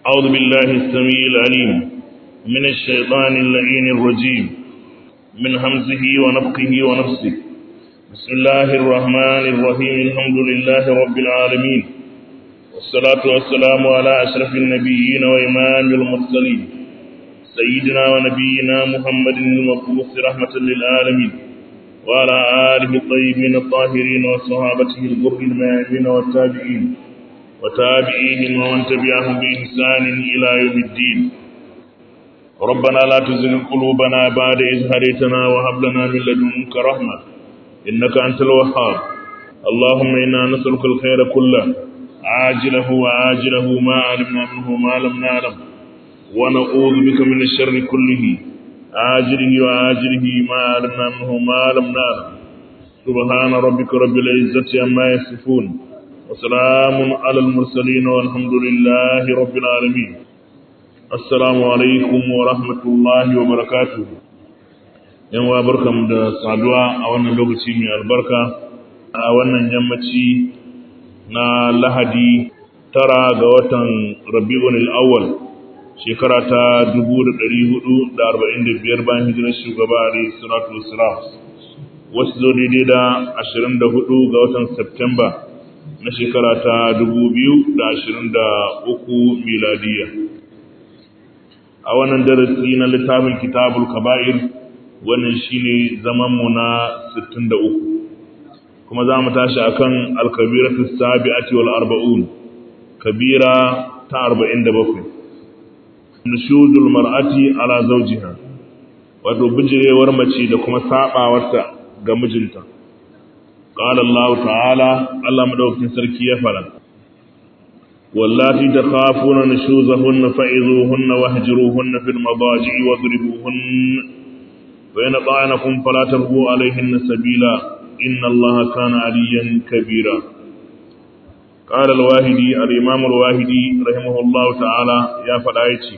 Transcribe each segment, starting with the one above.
أعوذ بالله السميع العليم من الشيطان اللعين الرجيم من همزه ونفقه ونفسه بسم الله الرحمن الرحيم الحمد لله رب العالمين والصلاة والسلام على أشرف النبيين وإمام المرسلين سيدنا ونبينا محمد المبعوث رحمة للعالمين وعلى آله الطيبين الطاهرين وصحابته الغر الميامين والتابعين وتابعيهم ومن تبعهم بإحسان إلى يوم الدين ربنا لا تزغ قلوبنا بعد إذ هديتنا وهب لنا من لدنك رحمة إنك أنت الوهاب اللهم إنا نسألك الخير كله عاجله وآجله ما علمنا منه ما لم نعلم ونعوذ بك من الشر كله عاجله وآجله ما علمنا منه ما لم نعلم سبحان ربك رب العزة عما يصفون وسلام على المرسلين والحمد لله رب العالمين السلام عليكم ورحمة الله وبركاته yan wa barkamu da saduwa a wannan lokaci mai albarka a wannan yammaci na lahadi tara ga watan rabi'un al-awwal shekara ta 1445 bayan hijirar shugaba alayhi salatu wassalam wasu zo daidai da 24 ga watan Septemba na shekara ta 2023 miladiya a wannan darasi na littafin kitabul kaba'ir wannan shine zamanmu na 63 kuma za mu tashi akan al-kabiratu sabi'ati wal arba'un kabira ta 47 nushudul mar'ati ala zawjiha wato bijirewar mace da kuma sabawarta ga mijinta qala Allah ta'ala Allah madaukakin sarki ya fara wallati takhafuna nushuzahunna fa'izuhunna wahjuruhunna fil madaji'i wadribuhunna wa in ta'anakum fala tarbu alayhinna sabila inna Allah kana aliyan kabira قال الواهدي الإمام الواهدي رحمه الله تعالى يا فدايتي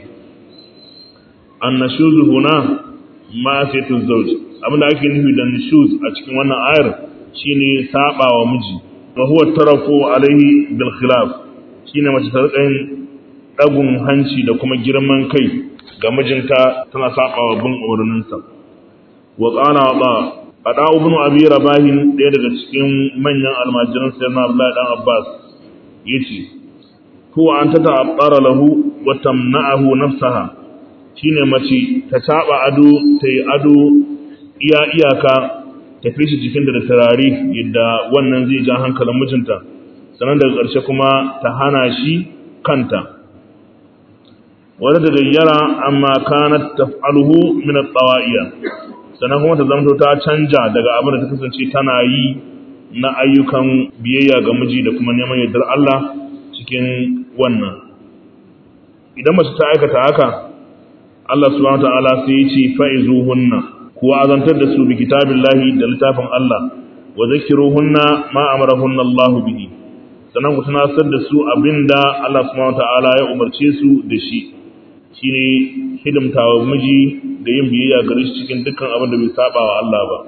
النشوز هنا معصية الزوج abin da ake nufi da nushuz a cikin wannan ayar shine saba wa miji wa huwa tarafu alaihi bil khilaf shine mace ta rika dagun hanci da kuma girman kai ga mijinta tana saba wa bin umarninsa wa qala ba ada ibn abi rabahin ɗaya daga cikin manyan almajiran sayyidina abdullahi dan abbas yace huwa an ta ta'abbara lahu wa tamna'ahu nafsaha shine mace ta saba ado ta yi ado iya iyaka ta fi shi jikin da turare yadda wannan zai ja hankalin mijinta sannan daga ƙarshe kuma ta hana shi kanta wadda ta gayyara amma kanat taf'aluhu min at-tawa'iya sannan kuma ta zamto ta canja daga abin da ta kasance tana yi na ayyukan biyayya ga miji da kuma neman yardar Allah cikin wannan idan mace ta aikata haka Allah subhanahu wataala sai ya ce fa'izuhunna kuwa azantar da su bi kitabillahi da littafin Allah wa zakiruhunna ma amarahunna Allah bihi sannan ku tunasar da su abinda Allah subhanahu wataala ya umarce su da shi shine hidimtawa miji da yin biyayya gare shi cikin dukkan abin da bai saba wa Allah ba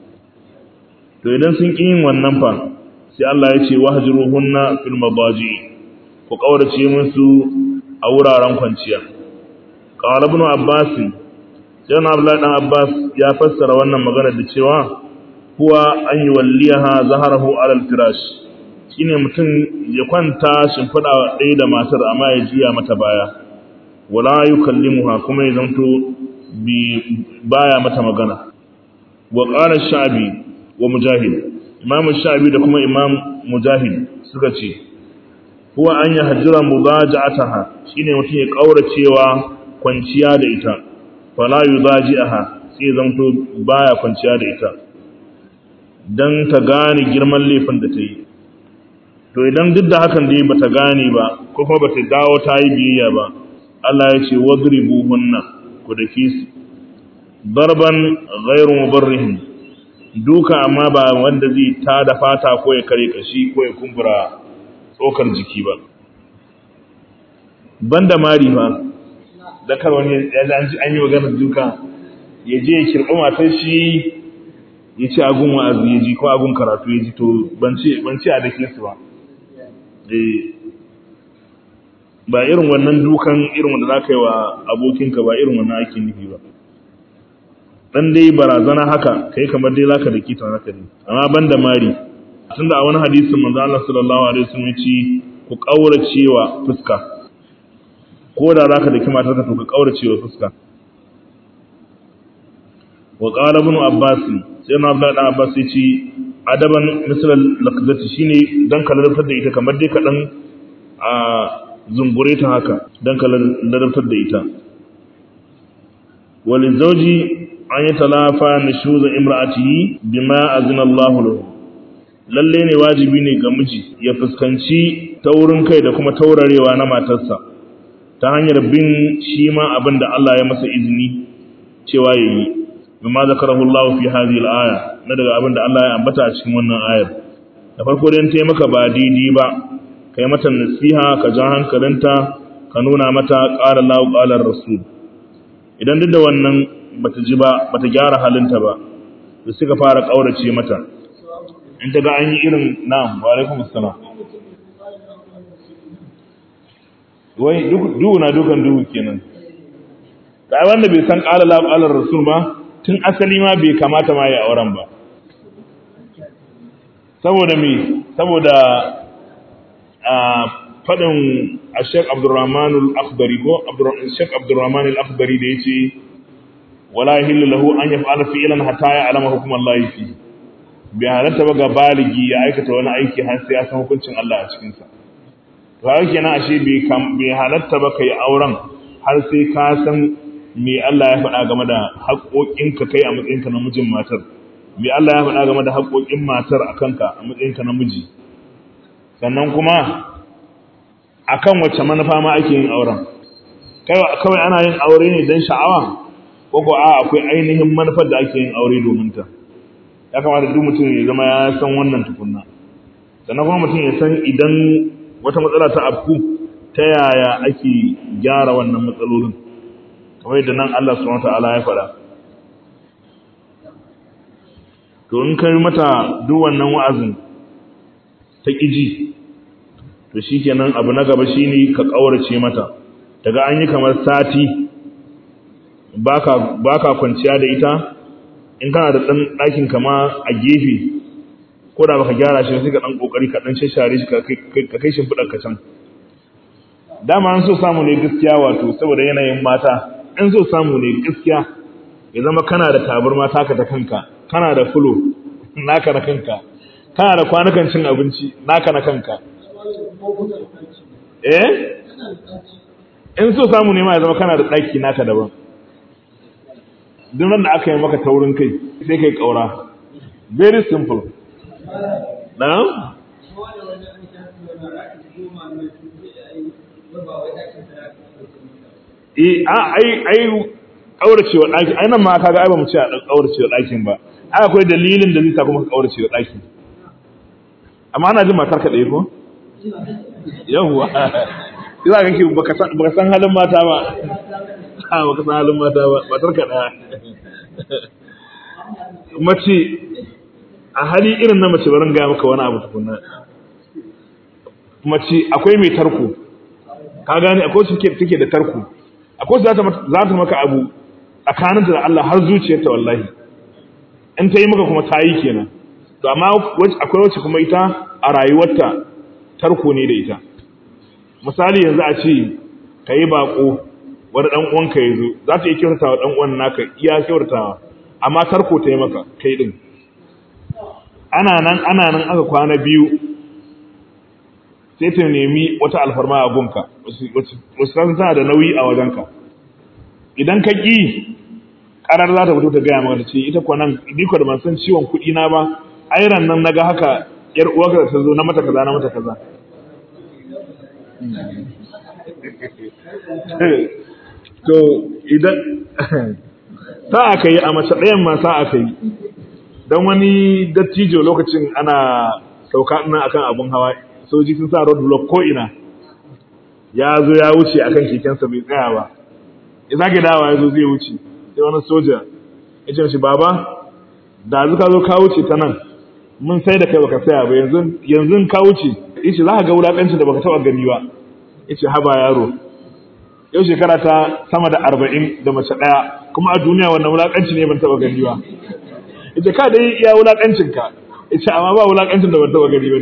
to idan sun ƙi yin wannan fa sai Allah ya ce wahjuruhunna fil mabaji ku kaurace musu a wuraren kwanciya qala ibn abbas sai na Abdullah dan Abbas ya fassara wannan magana da cewa huwa an yuwalliha zaharahu ala al-firash shine mutum ya kwanta shimfida ɗaya da matar amma ya juya mata baya wala yukallimuha kuma ya zanto bi baya mata magana wa qala shabi wa mujahid imam shabi da kuma imam mujahid suka ce huwa an ya hajjira mudaja'ataha shine mutum ya kauracewa kwanciya da ita fala yudaji'aha sai zanto baya kwanciya da ita dan ta gane girman laifin da ta yi to idan duk da hakan dai bata gane ba ko kuma bata dawo ta yi biyayya ba Allah ya ce wadribuhunna ku dake su darban ghairu mubarrihin duka amma ba wanda zai ta da fata ko ya kare kashi ko ya kumbura tsokar jiki ba banda mari fa da kar wani ya ji an yi maganar duka ya je ya kirɓi matar shi ya ci agun wa'azi ya ji ko agun karatu ya ji to ban ce a dake su ba ba irin wannan dukan irin wanda za ka yi wa abokinka ba irin wannan ake nufi ba dan dai barazana haka kai kamar dai zaka daki ta haka ne amma banda mari tunda a wani hadisin manzo Allah sallallahu alaihi wasallam ya ce ku kauracewa fuska ko da zaka daki matarka to ka kauracewa fuska wa qala ibn abbas sai na Abdullah dan Abbas ya ce adaban misal laqzati shine dan ka ladabtar da ita kamar dai ka dan a zungure ta haka dan ka ladabtar da ita walizauji an yi talafa nishuza imra'atihi bima azina Allah lahu lalle ne wajibi ne ga miji ya fuskanci taurin kai da kuma taurarewa na matarsa ta hanyar bin shi ma abin da Allah ya masa izini cewa yayi bima zakarahu Allah fi hadhihi al-aya na daga abin da Allah ya ambata a cikin wannan ayar da farko dai tayi maka ba daidai ba kai mata nasiha ka ja hankalinta ka nuna mata qala Allah qala rasul idan duk da wannan bata ji ba bata gyara halinta ba da suka fara kaurace mata in ta ga an yi irin na'am wa alaikum assalam wai duhu na dukan duhu kenan da wanda bai san qala la qala rasul ba tun asali ma bai kamata ma ya auren ba saboda me saboda a fadin Sheikh Abdurrahman Al-Akhdari ko Sheikh Abdurrahman Al-Akhdari da yace wala yahillu lahu an yaf'ala fi'lan hatta ya'lama hukm Allah fi bi halatta ba ga baligi ya aikata wani aiki har sai ya san hukuncin Allah a cikin sa to haka kenan ashe bai bai halatta ba kai auren har sai ka san me Allah ya faɗa game da haƙoƙinka kai a matsayinka na mijin matar me Allah ya faɗa game da haƙoƙin matar a kanka a matsayinka na miji sannan kuma akan wacce manufa ma ake yin auren kawai ana yin aure ne don sha'awa ko ko a akwai ainihin manufar da ake yin aure domin ta ya kamata duk mutum ya zama ya san wannan tukunna sannan kuma mutum ya san idan wata matsala ta afku ta yaya ake gyara wannan matsalolin kamar yadda nan Allah subhanahu wataala ya faɗa to in kai mata duk wannan wa'azin ta ƙiji to shikenan abu na gaba shine ka ƙaurace mata daga an yi kamar sati baka baka kwanciya da ita in kana da dan ɗakin kama a gefe ko da baka gyara shi sai ka dan kokari ka dan shashare shi ka kai shi fudar ka can dama an so samu ne gaskiya wato saboda yanayin mata in so samu ne gaskiya ya zama kana da tabarma taka ta kanka kana da fulo naka na kanka kana da kwanukan cin abinci naka na kanka eh in so samu ne ma ya zama kana da ɗaki naka daban duk da aka yi maka taurin kai sai kai ƙaura very simple na eh a ai ai kauracewa daki ai nan ma kaga ai ba mu ce a kauracewa dakin ba ai akwai dalilin da zai sa kuma ka kauracewa daki amma ana jin matar ka dai ko yawwa ina ga ki baka san baka san halin mata ba a baka san halin mata ba matar ka daya mace a hali irin na mace barin ga maka wani abu tukunna mace akwai mai tarko ka gane akwai su take da tarko akwai za ta za ta maka abu tsakaninta da Allah har zuciyarta wallahi in ta yi maka kuma ta yi kenan to amma akwai wacce kuma ita a rayuwarta tarko ne da ita misali yanzu a ce ka yi bako wani dan uwanka ya zo za ta yi kyautatawa dan uwan naka iya kyautatawa amma tarko ta yi maka kai din ana nan ana nan aka kwana biyu sai ta nemi wata alfarma a gunka wasu san tana da nauyi a wajenka idan ka ƙi ƙarar za ta fito ta gaya maka ce ita kuwa nan ni da ban san ciwon kuɗi na ba airan nan naga haka yar uwarka da ta zo na mata kaza na mata kaza to idan sa aka yi a mace ɗayan ma sa aka yi don wani dattijo lokacin ana sauka ina akan abun hawa soji sun sa road block ko ina ya zo ya wuce akan kekensa bai tsaya ba ya zage dawa ya zo zai wuce sai wani soja ya ce shi baba da zu ka zo ka wuce ta nan mun sai da kai baka saya ba yanzu yanzu ka wuce yace za ka ga wulakancin da baka taba gani ba yace haba yaro yau shekara ta sama da arba'in da mace ɗaya kuma a duniya wannan wulaƙanci ne ban taɓa gani ba ita ka dai iya wulaƙancin ka ita amma ba wulaƙancin da ban taɓa gani ba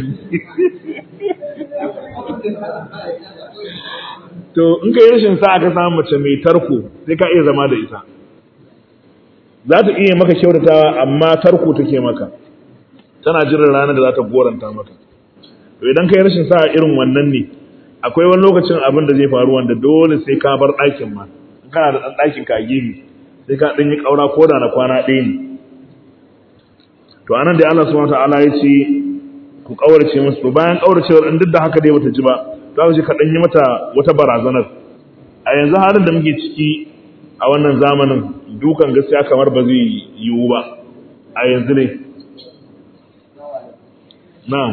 to in ka yi rashin sa'a ka samu mace mai tarko sai ka iya zama da ita za ta iya maka kyautatawa amma tarko take maka tana jiran ranar da za ta goranta maka to idan ka yi rashin sa'a irin wannan ne akwai wani lokacin abin da zai faru wanda dole sai ka bar ɗakin ma kana da ɗan ɗakin ka a gefe sai ka ɗan yi ƙaura ko da na kwana ɗaya ne to anan da Allah subhanahu wataala ya ce ku ƙaurace musu to bayan ƙauracewar in duk da haka dai bata ji ba za mu ce ka ɗan yi mata wata barazanar a yanzu halin da muke ciki a wannan zamanin dukan gaskiya kamar ba zai yiwu ba a yanzu ne na'am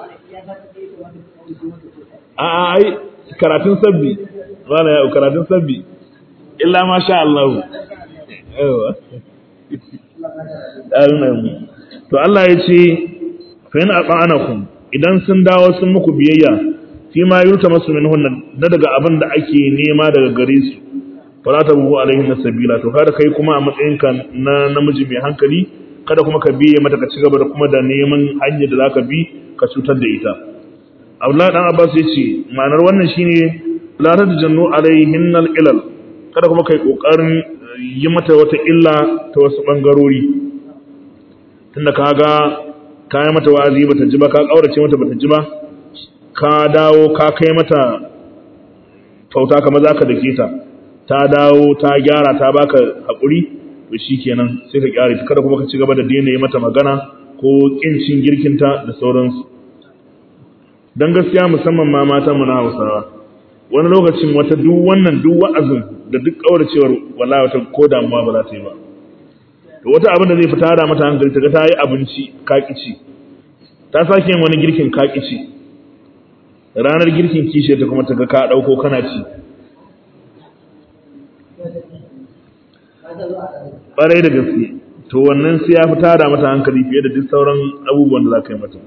a'a ai karatun sabbi wala ya karatun sabbi illa ma sha Allah yawa to Allah ya ce fa in ata'anakum idan sun dawo sun muku biyayya fi ma yurta masu minhunna na daga abin da ake nema daga gare su fala ta buhu alaihin sabila to kada kai kuma a matsayinka na namiji mai hankali kada kuma ka biye mata ka ci gaba da kuma da neman hanyar da zaka bi ka cutar da ita Abdullahi dan Abbas ya ce ma'anar wannan shine la tajannu alaihin ilal kada kuma kai kokarin yi mata wata illa ta wasu bangarori tunda kaga ka yi mata wa'azi bata ji ba ka kaurace mata bata ji ba ka dawo ka kai mata kyauta kamar zaka dake ta ta dawo ta gyara ta baka hakuri to shikenan sai ka kyare ta kada kuma ka ci gaba da daina yi mata magana ko kin cin girkinta da sauransu don gaskiya musamman ma mata mu na Hausawa wani lokacin wata duk wannan duk wa'azin da duk kauracewar wallahi wata ko damuwa ba za ta yi ba to wata abin da zai fita da mata hankali ta ga ta yi abinci kakici ta sake yin wani girkin kakici ranar girkin kishe ta kuma ta ga ka dauko kana ci ɓarai da gaske to wannan sai ya fita da mata hankali fiye da duk sauran abubuwan da za ka yi mata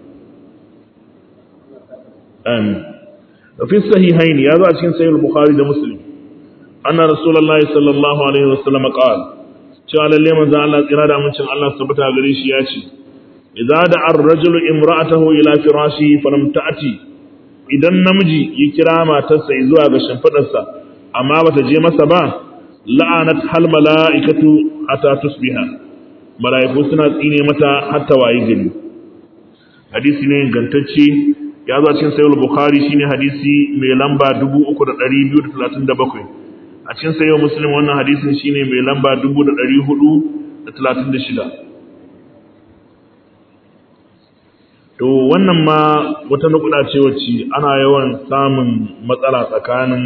آمين وفي الصحيحين يا ذا cikin sahih al-bukhari da muslim anna rasulullahi sallallahu alaihi wasallam qala cewa lalle manzo Allah tsira da amincin Allah subhanahu gare shi ya ce idza da ar-rajulu imra'atahu ila firashi falam ta'ti idan namiji ya kira matarsa zuwa ga shimfidarsa amma bata je masa ba la'anat hal mala'ikatu hatta tusbiha mala'iku suna tsine mata hatta wayi gari hadisi ne gantacce ya zo cikin sayyid bukhari shine hadisi mai lamba 3237 a cikin sayyid muslim wannan hadisin shine mai lamba 4436 to wannan ma wata nukuda ce wacce ana yawan samun matsala tsakanin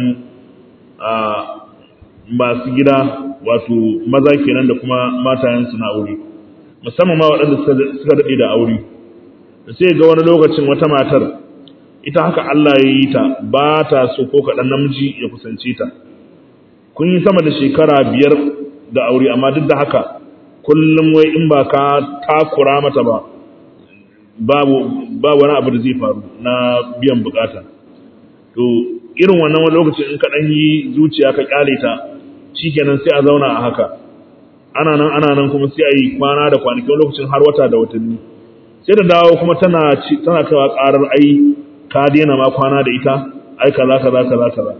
masu gida wato maza kenan da kuma matayensu na aure musamman ma waɗanda suka daɗe da aure sai ga wani lokacin wata matar ita haka Allah ya yi ta ba ta so ko kaɗan namiji ya kusance ta kun yi sama da shekara biyar da aure amma duk da haka kullum wai in ba ka takura mata ba babu ba wani abu da zai faru na biyan bukata to irin wannan wani lokacin in ka ɗan yi zuciya ka kyale ta shikenan sai a zauna a haka ana nan ana nan kuma sai a yi kwana da kwanaki wani lokacin har wata da watanni sai da dawo kuma tana tana kaiwa karar ai ka daina ma kwana da ita ai kaza kaza kaza kaza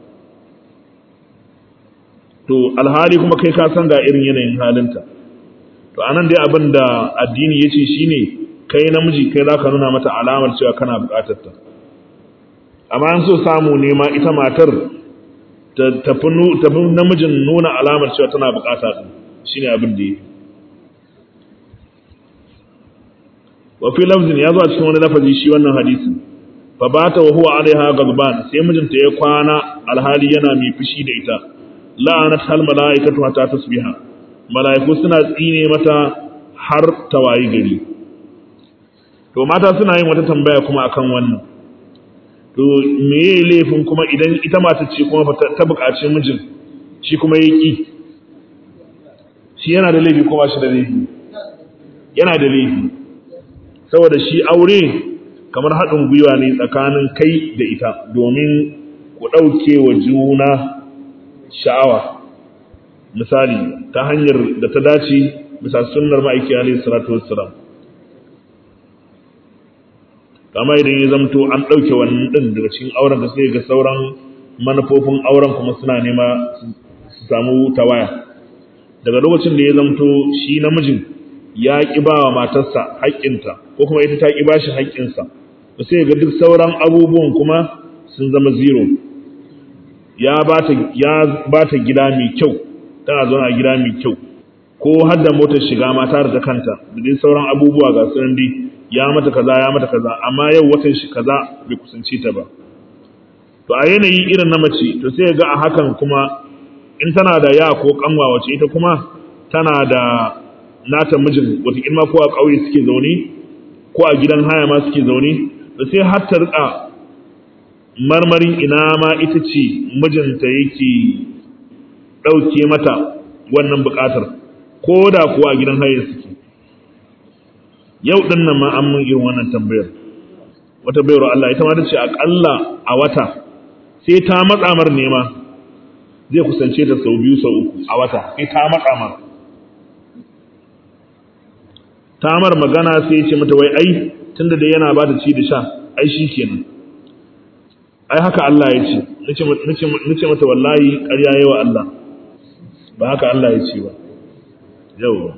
to alhali kuma kai ka san ga irin yanayin halinta to anan dai abin da addini yace shine kai namiji kai zaka nuna mata alamar cewa kana bukatar ta amma an so samu ne ma ita matar ta tafi namijin nuna alamar cewa tana bukata shine abin da yake wa fi lafzin ya zo a cikin wani lafazi shi wannan hadisin fa bata wa huwa alaiha gadban sai mijinta ya kwana alhali yana mai fushi da ita la'anat hal malaikatu hatta tasbiha malaiku suna tsine mata har tawayi gari to mata suna yin wata tambaya kuma akan wannan to meye laifin kuma idan ita mata ce kuma ta buƙaci mijin shi kuma ya ki shi yana da laifi ko ba shi da laifi yana da laifi saboda shi aure kamar haɗin gwiwa ne tsakanin kai da ita domin ku ɗauke wa juna sha'awa misali ta hanyar da ta dace bisa sunnar ma'aiki alaihi salatu wassalam kama idan ya zamto an ɗauke wannan ɗin daga cikin auren da sai ga sauran manufofin auren kuma suna nema su samu tawaya daga lokacin da ya zamto shi namijin ya ƙi ba wa matarsa haƙƙinta ko kuma ita ta ƙi ba shi haƙƙinsa ba sai ga duk sauran abubuwan kuma sun zama zero ya ba ta gida mai kyau tana zaune a gida mai kyau ko har da motar shiga mata da kanta da dai sauran abubuwa ga sunan dai ya mata kaza ya mata kaza amma yau watan shi kaza bai kusanci ta ba to a yanayi irin na mace to sai ga a hakan kuma in tana da ya ko kanwa wace ita kuma tana da nata mijin wata ilma ko a ƙauye suke zaune ko a gidan haya ma suke zaune to sai har ta rika marmarin ina ma ita ce mijinta yake ɗauke mata wannan buƙatar ko da kuwa a gidan haya suke yau ɗin nan ma an mun irin wannan tambayar wata bayar Allah ita ma ta ce aƙalla a wata sai ta matsa mar nema zai kusance ta sau biyu sau uku a wata sai ta matsa mar ta mar magana sai ya ce mata wai ai tunda da yana ba ta ci da sha ai shi kenan ai haka Allah ya ce nace mata wallahi ƙarya yawa Allah ba haka Allah ya ce ba yau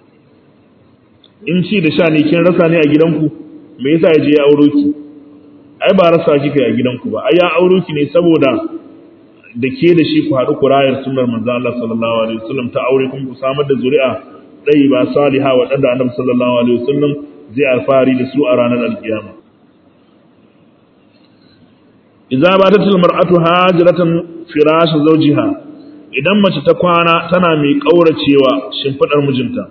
in ci da sha ne kin rasa ne a gidanku me yasa ya je ya auro ki ai ba rasa kika a gidanku ba ai ya auro ki ne saboda da ke da shi ku haɗu ku rayar sunnar manzo Allah sallallahu alaihi wasallam ta aure kun ku samar da zuri'a dai ba saliha wa da annabi sallallahu alaihi wasallam zai alfahari da su a ranar alkiyama idza batat almar'atu hajratan firash zawjiha idan mace ta kwana tana mai kauracewa shimfidar mijinta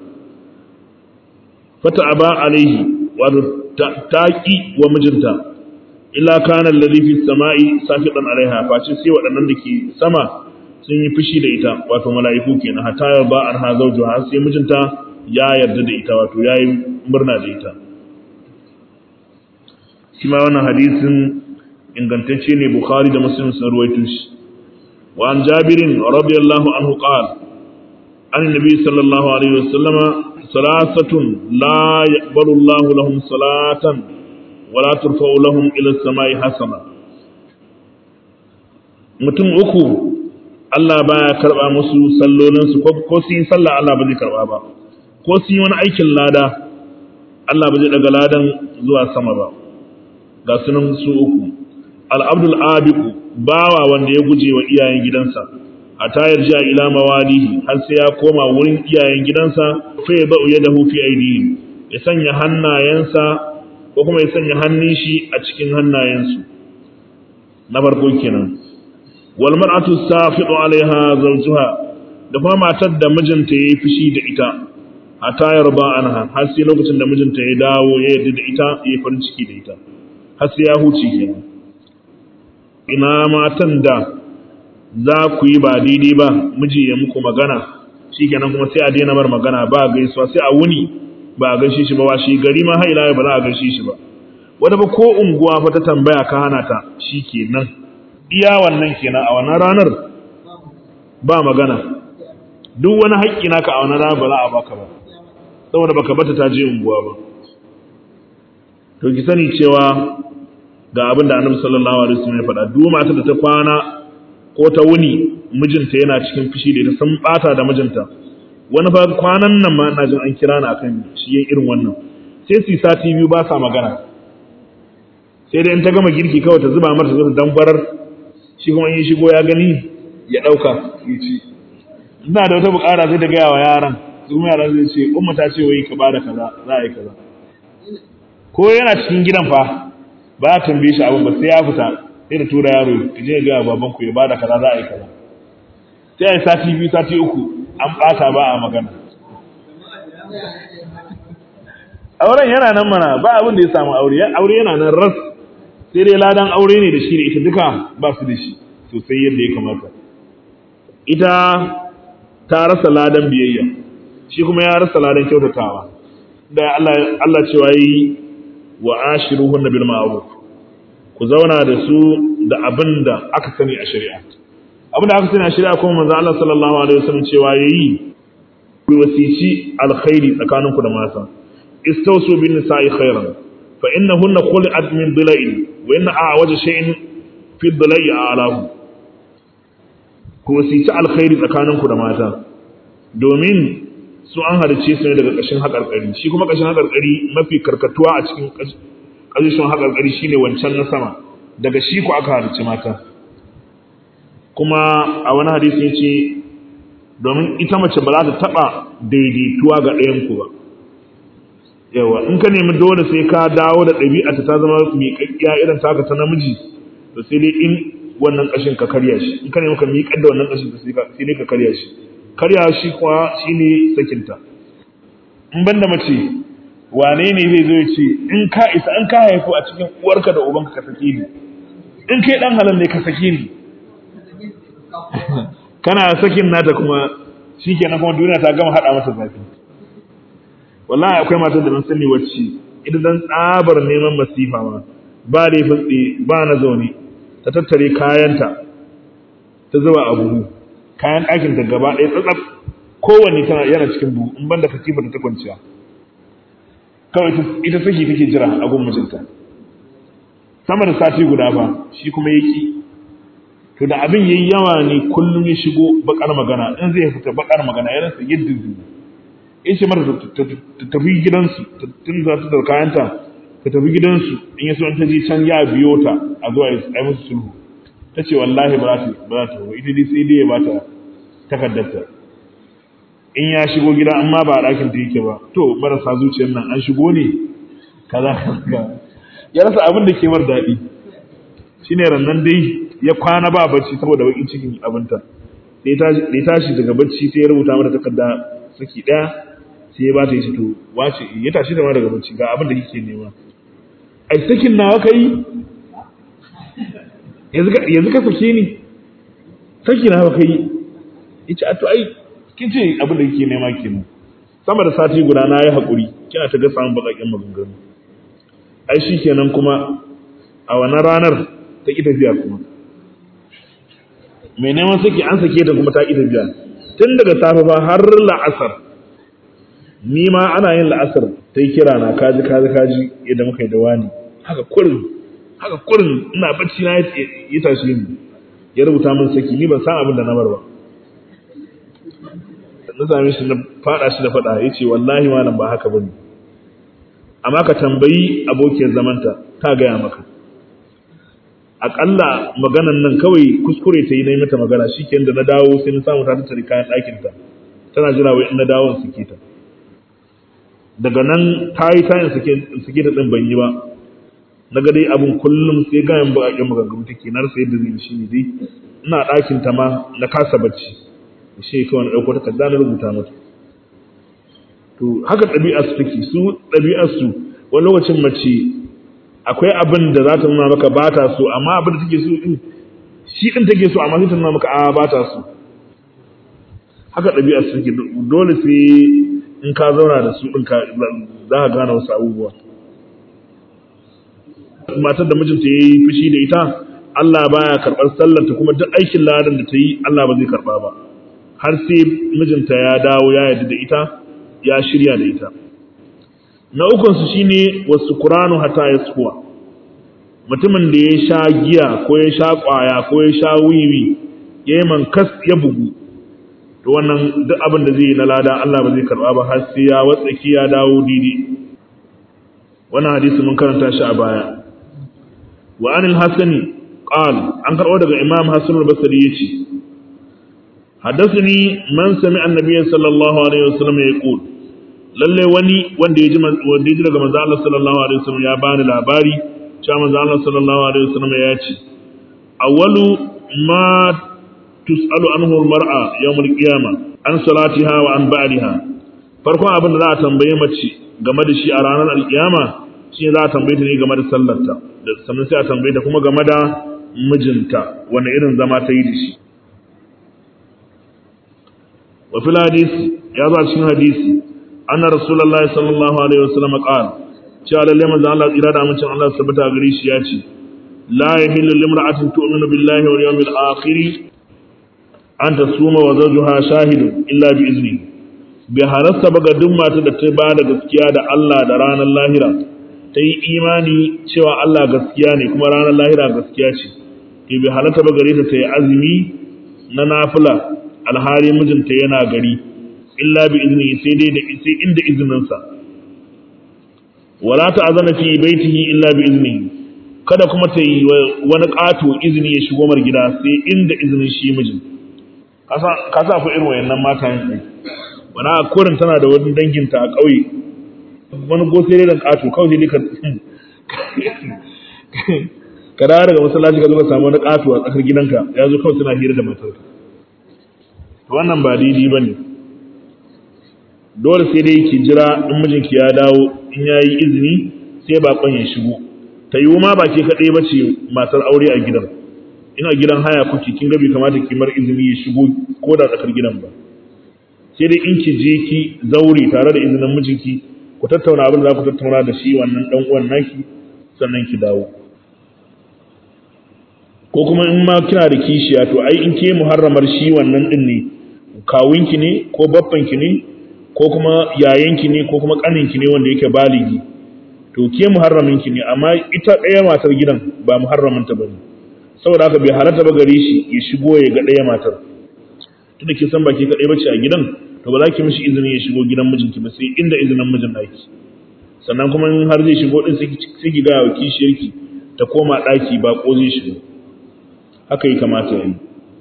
fata aba alaihi wato taqi wa mijinta illa kana alladhi fi samai safiqan alaiha face sai waɗannan da ke sama sun yi fushi da ita wato mala'iku kenan hatta ya ba an ha zawjuha sai mijinta ya yarda da ita wato yayi murna da ita shi ma wannan hadisin ingantacce ne bukhari da muslim sun ruwaito shi wa an jabirin radiyallahu anhu qala an nabi sallallahu alaihi wasallam salasatun la yaqbalu Allah lahum salatan wa la turfa'u lahum ila as-samai hasana mutum uku Allah baya karba musu sallolin su ko su yi sallah Allah ba zai karba ba ko su yi wani aikin lada Allah ba zai daga ladan zuwa sama ba ga sunan su uku al'abdul abiku bawa wanda ya guje wa iyayen gidansa a tayar ji a ila mawalihi har sai ya koma wurin iyayen gidansa fa ya ba'u ya dahu fi aidihim ya sanya hannayensa ko kuma ya sanya hannun shi a cikin hannayensu na farko kenan wal mar'atu safidu alaiha zawjuha da kuma matar da mijinta yayi fushi da ita a tayar ba anha har sai lokacin da mijinta ya dawo ya yarda da ita ya farin ciki da ita har sai ya huce kenan ina matan da za ku yi ba daidai ba miji ya muku magana shi kenan kuma sai a daina bar magana ba gaisuwa sai a wuni ba a gaishe shi ba wa shi gari ma haila ba za a gaishe shi ba wata ba ko unguwa fa ta tambaya ka hana ta shi kenan iya wannan kenan a wannan ranar ba magana duk wani haƙƙi naka a wannan ranar ba za a baka ba saboda baka bata ta je unguwa ba to ki sani cewa ga abin da annabi sallallahu alaihi wasallam ya faɗa duk mata da ta kwana ko ta wuni mijinta yana cikin fushi da ita sun bata da mijinta wani fa kwanan nan ma ina jin an kira ni akan shi yin irin wannan sai su sati biyu ba sa magana sai dai in ta gama girki kawai ta zuba mata ta dambarar shi kuma in shigo ya gani ya dauka ya ci ina da wata bukara sai ta gaya wa yaran su kuma yaran zai ce umma ta ce wai ka bada kaza za a yi kaza ko yana cikin gidan fa ba a tambaye shi abin ba sai ya fita sai da tura yaro ka je ga baban ku ya bada kaza za a yi kaza sai a yi sati biyu sati uku an bata ba a magana auren yana nan mana ba abin da ya samu aure aure yana nan ras sai dai ladan aure ne da shi da ita duka ba su da shi sosai yadda ya kamata ita ta rasa ladan biyayya shi kuma ya rasa ladan kyautatawa da Allah Allah cewa yi wa ashiruhunna bil ma'ruf ku zauna da su da abin da aka sani a shari'a abin da aka sani a shari'a kuma manzo Allah sallallahu alaihi wasallam cewa yayi ku wasici alkhairi tsakaninku da mata istawsu bin nisa'i khairan fa innahunna khuliqat min dhila'in wa inna a'waja shay'in fi dhila'i a'lahu ku wasici alkhairi tsakaninku da mata domin su an halice su ne daga ƙashin haƙarƙari shi kuma ƙashin haƙarƙari mafi karkatuwa a cikin ƙashin haƙarƙari shine wancan na sama daga shi ku aka halice mata kuma a wani hadisi ya ce domin ita mace ba za ta taɓa daidaituwa ga ɗayanku ba yawa in ka nemi dole sai ka dawo da ɗabi'ata ta zama miƙaƙƙiya irin taka ta namiji to sai dai in wannan ƙashin ka karya shi in ka nemi ka miƙar da wannan ƙashin sai dai ka karya shi karya shi kuwa shi ne sakinta in banda mace wane ne zai zo ya ce in ka isa in ka haifu a cikin uwarka da ubanka ka sake ni in kai dan halal ne ka sake ni kana sakin nata kuma shi kenan kuma duniya ta gama haɗa mata zafi wallahi akwai matan da mun sani wacce idan dan tsabar neman masifa ma ba da fatsi ba na zaune ta tattare kayanta ta zuba a buhu kayan ɗakin ta gaba ɗaya tsatsaf kowanne tana yana cikin buhu in banda katifa ta kwanciya kawai ita saki take jira a gun mijinta sama da sati guda ba shi kuma yaki to da abin yayi yawa ne kullum ya shigo bakar magana in zai fita bakar magana ya rasa yadda zai in ce mata ta tafi gidansu tun za ta da kayanta ta tafi gidansu in ya so ta je can ya biyo ta a zuwa ya yi musu sulhu ta ce wallahi ba za ta ba ta ita dai sai dai ya bata takardarta in ya shigo gida amma ba a ɗakin ta yake ba to marasa zuciyar nan an shigo ne kaza kaza ya rasa abin da ke mar daɗi shine rannan dai ya kwana ba bacci saboda bakin cikin abinta sai ya tashi daga bacci sai ya rubuta mata takarda saki ɗaya sai ya bata ya ce to wace ya tashi da ma daga bacci ga abin da kike nema ai sakin nawa kai yanzu ka sake ni saki nawa kai yace a to ai kin ce abin da kike nema kenan sama da sati guda na yi haƙuri kina ta ga samun baƙaƙen maganganu ai shi kenan kuma a wannan ranar ta ƙi tafiya kuma mai neman saki an sake ta kuma ta ƙi tafiya tun daga safe ba har la'asar ni ma ana yin la'asar ta yi kira na kaji kaji kaji yadda muka yi da wani haka kurin haka kurin ina bacci na ya tashi ni ya rubuta min saki ni ban san abin da na bar ba na same shi na fada shi da fada yace wallahi malam ba haka bane amma ka tambayi abokiyar zamanta ta gaya maka akalla maganan nan kawai kuskure ta yi na yi mata magana shikenan da na dawo sai na samu ta tattare kayan ɗakin ta tana jira wai in na dawo in sake ta daga nan ta yi tayin sake ta ɗin ban yi ba na ga dai abin kullum sai gayan baƙaƙen maganganu take na rasa yadda zai shi ne dai ina ɗakin ta ma na kasa bacci shi kawai na ɗauko takarda na rubuta mata to haka ɗabi'ar su take su ɗabi'ar su wani lokacin mace akwai abin da za ta nuna maka ba ta so amma abin da take so din shi din take so amma sai ta nuna maka a ba ta so haka ɗabi'ar su take dole sai in ka zauna da su din ka za ka gane wasu abubuwa matar da mijinta ya yi fushi da ita Allah baya karɓar sallarta kuma duk aikin ladan da ta yi Allah ba zai karɓa ba har sai mijinta ya dawo ya yarda da ita ya shirya da ita na ukunsu shine wasu kuranu hata ya suwa mutumin da ya sha giya ko ya sha kwaya ko ya sha wiwi ya yi mankas ya bugu to wannan duk abin da zai yi na lada Allah ba zai karba ba har sai ya watsaki ya dawo didi wannan hadisi mun karanta shi a baya wa anil hasani qal an karbo daga imam hasan al-basri yace حدثني من سمع النبي صلى الله عليه وسلم يقول lalle wani wanda ya ji wanda ya ji daga manzo Allah sallallahu alaihi wasallam ya bani labari cewa manzo Allah sallallahu alaihi wasallam ya ce awwalu ma tusalu anhu almar'a yawm alqiyama an salatiha wa an ba'liha farkon abin da za a tambaye mace game da shi a ranar alqiyama shi za a tambaye ta ne game da sallarta da sannan sai a tambaye ta kuma game da mijinta wani irin zama ta yi da shi wa fil hadisi ya zo cikin hadisi anna rasulullahi sallallahu alaihi wasallam qala cewa lalle manzo Allah tsira da amincin Allah tabbata gare shi ya ce la yahillu limra'atin tu'minu billahi wal yawmil akhir an tasuma wa zawjuha shahidun illa bi izni bi halasta ba ga duk mata da ta ba da gaskiya da Allah da ranar lahira ta yi imani cewa Allah gaskiya ne kuma ranar lahira gaskiya ce ke bi halatta ba gare ta ta yi azumi na nafila alhari mijinta yana gari illa bi izini sai dai da sai inda izininsa wala ta azana fi baitihi illa bi izini kada kuma ta yi wani ƙato izini ya shigo mar gida sai inda izinin shi mijin ka sa ku irin wayannan mata yin wani a kurin tana da wani danginta a ƙauye wani gosere da ƙato kawai ne ka ka dawo daga masallaci ka zo ka samu wani ƙato a tsakar gidanka ya zo kawai suna hira da matarka to wannan ba daidai ba ne dole sai dai ki jira in mijinki ya dawo in ya yi izini sai baƙon ya shigo ta yiwu ma ba ke kaɗai ba ce matar aure a gidan ina gidan haya kuke kin ga bai kamata ki mar izini ya shigo ko da tsakar gidan ba sai dai in ki je ki zaure tare da izinin mijinki ku tattauna abin da za ku tattauna da shi wannan dan uwan naki sannan ki dawo ko kuma in ma kina da kishiya to ai in ke muharramar shi wannan din ne kawunki ne ko babbanki ne ko kuma yayanki ne ko kuma kaninki ne wanda yake baligi to ke muharraminki ne amma ita ɗaya matar gidan ba muharramanta bane saboda haka bai halatta ba gare shi ya shigo ya ga ɗaya matar tunda ke san baki kaɗai bace a gidan to ba za ki mishi izini ya shigo gidan mijinki ba sai inda izinin mijin naki sannan kuma in har zai shigo din sai ki ga wa kishiyarki ta koma ɗaki ba ko zai shigo haka yi kamata ya yi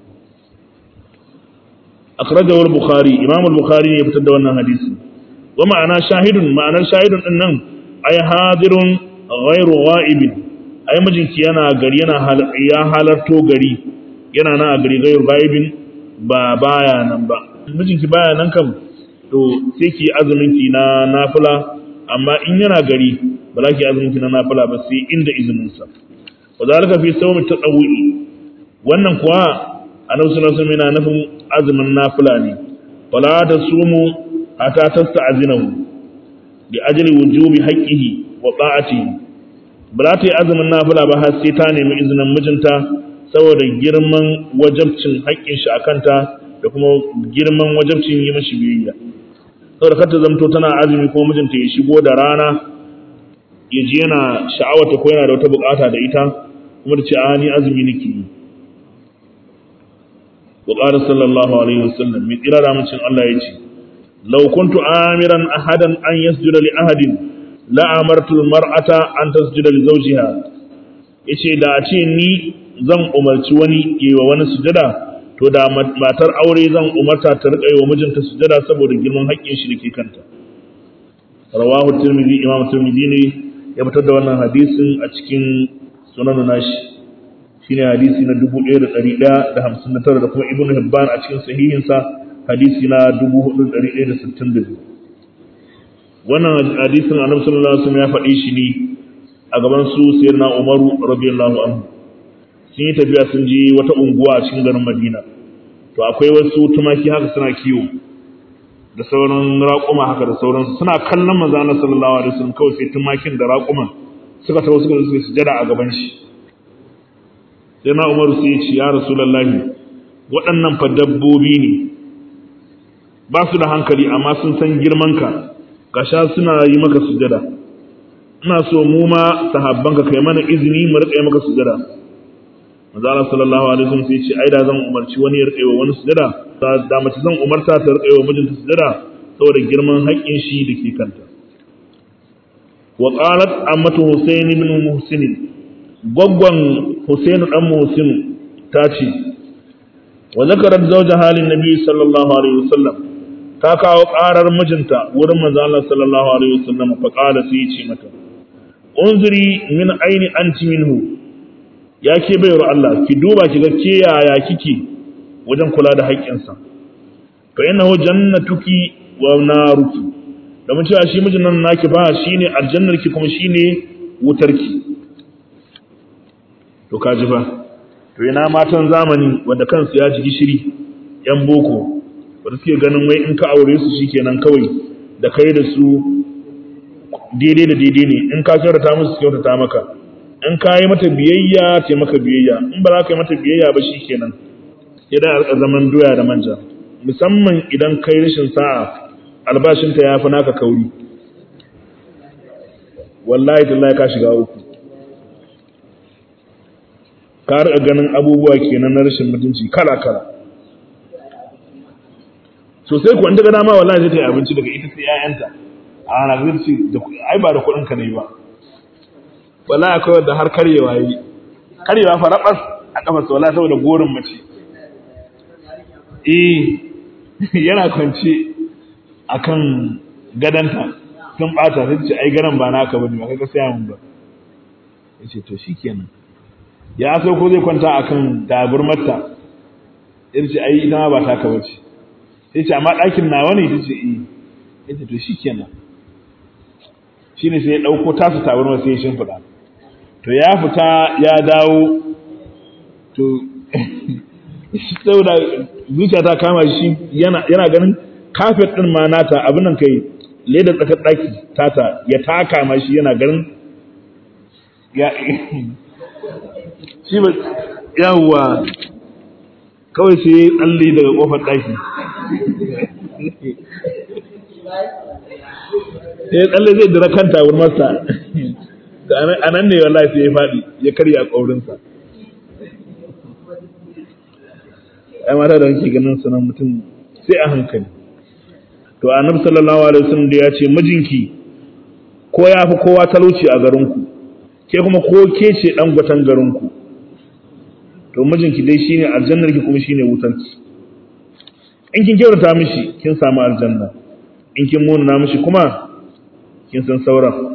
akhrajahu al-bukhari imam al-bukhari ne ya fitar da wannan hadisi wa ma'ana shahidun ma'anar shahidun din nan ay hadirun ghairu ghaibin ai mijinki yana gari yana ya halarto gari yana nan a gari ghairu ghaibin ba baya nan ba mijinki baya nan kam to sai ki azumin ki na nafila amma in yana gari ba za ki azumin ki na nafila ba sai inda izinin sa wa zalika fi sawmi tatawwi wannan kuwa annabi sallallahu alaihi wasallam yana nufin azumin nafila ne wala tasumu hatta tasta'zinahu bi ajli wujubi haqqihi wa ta'atihi ba za ta yi azumin nafila ba har sai ta nemi izinin mijinta saboda girman wajabcin haƙƙin shi a kanta da kuma girman wajabcin yi mashi biyayya saboda kar ta zamto tana azumi ko mijinta ya shigo da rana ya ji yana sha'awata ko yana da wata bukata da ita kuma da ce a ni azumi nake yi wa qala sallallahu alaihi wasallam mai kira da mucin Allah ya ce law kuntu amiran ahadan an yasjuda li ahadin la amartu al-mar'ata an tasjuda li zawjiha yace da a ce ni zan umarci wani yi wa wani sujada to da matar aure zan umarta ta riƙa yi wa mijinta sujada saboda girman haƙƙin shi da ke kanta rawahu tirmidhi imam tirmidhi ne ya fitar da wannan hadisin a cikin sunan nashi shine hadisi na 1159 da kuma ibnu hibban a cikin sahihin sa hadisi na 4162 wannan hadisin annabi sallallahu alaihi wasallam ya faɗi shi ne a gaban su sayyidina umaru radiyallahu anhu sun yi tafiya sun je wata unguwa a cikin garin Madina to akwai wasu tumaki haka suna kiwo da sauran raƙuma haka da sauransu suna kallon manzo Allah sallallahu alaihi wasallam kawai sai tumakin da raƙuman suka tawo suka suka sujada a gaban shi sai na Umaru sai ya ce ya Rasulullahi waɗannan fa dabbobi ne ba su da hankali amma sun san girman ka gasha suna yi maka sujada ina so mu ma sahabbanka kai mana izini mu riƙa yi maka sujada manzo Allah sallallahu alaihi wasallam sai ce ai da zan umarci wani ya rike wa wani sujada da mace zan umarta ta rike wa mijinta sujada saboda girman haƙƙin shi da ke kanta wa qalat ammatu husayn ibn muhsin gwaggwan husayn dan muhsin ta ce wa zakarat zawja halin nabi sallallahu alaihi wasallam ta kawo ƙarar mijinta wurin manzo Allah sallallahu alaihi wasallam fa qala sai ce mata unzuri min aini anti minhu ya ke baiwar Allah ki duba ki ga ke yaya kike wajen kula da haƙƙinsa fa innahu jannatuki wa naruki da mun cewa shi mijin nan naki ba shine aljannarki kuma shine wutarki to kaji ba to ina matan zamani wanda kansu ya ji gishiri yan boko wanda suke ganin wai in ka aure su shikenan kawai da kai da su daidai da daidai ne in ka kyautata musu kyautata maka in ka yi mata biyayya ta maka biyayya in ba za ka yi mata biyayya ba shikenan idan a zaman doya da manja musamman idan kai rashin sa'a albashinta ya fi naka kauri wallahi tallahi ka shiga uku ka riƙa ganin abubuwa kenan na rashin mutunci kala kala sosai ku inda ga dama wallahi zai ta yi abinci daga ita sai 'ya'yanta a ana zai ce ai ba da kuɗin ka ne ba wallahi akwai wanda har karyewa yi karyewa fa rabas a kafa sa wallahi saboda gorin mace eh yana kwance akan gadanta sun bata sai ce ai garan ba naka bane ba kaga sai mun ba yace to shikenan ya so ko zai kwanta akan taburmarta yace ai ita ma ba taka bace sai ce amma ɗakin nawa ne tace eh yace to shikenan shine sai ya dauko tasu taburmar sai ya shimfida to ya fita ya dawo to saboda zuciya ta kama shi yana ganin kafet din ma nata abin nan kai leda tsakar daki tata ya taka ma shi yana ganin ya shi ba yawwa kawai sai ya tsalle daga kofar daki ya tsalle zai dira kanta wurin masa a nan ne wallahi sai ya faɗi ya karya ƙaurinsa ai mata da kake ganin sanan mutum sai a hankali to annabi sallallahu alaihi wasallam da ya ce mijinki ko ya fi kowa talauci a garinku ke kuma ko ke ce dan gwatan garinku to mijinki dai shine aljannar ki kuma shine wutanki in kin kyautata mishi kin samu aljanna in kin munana mishi kuma kin san sauran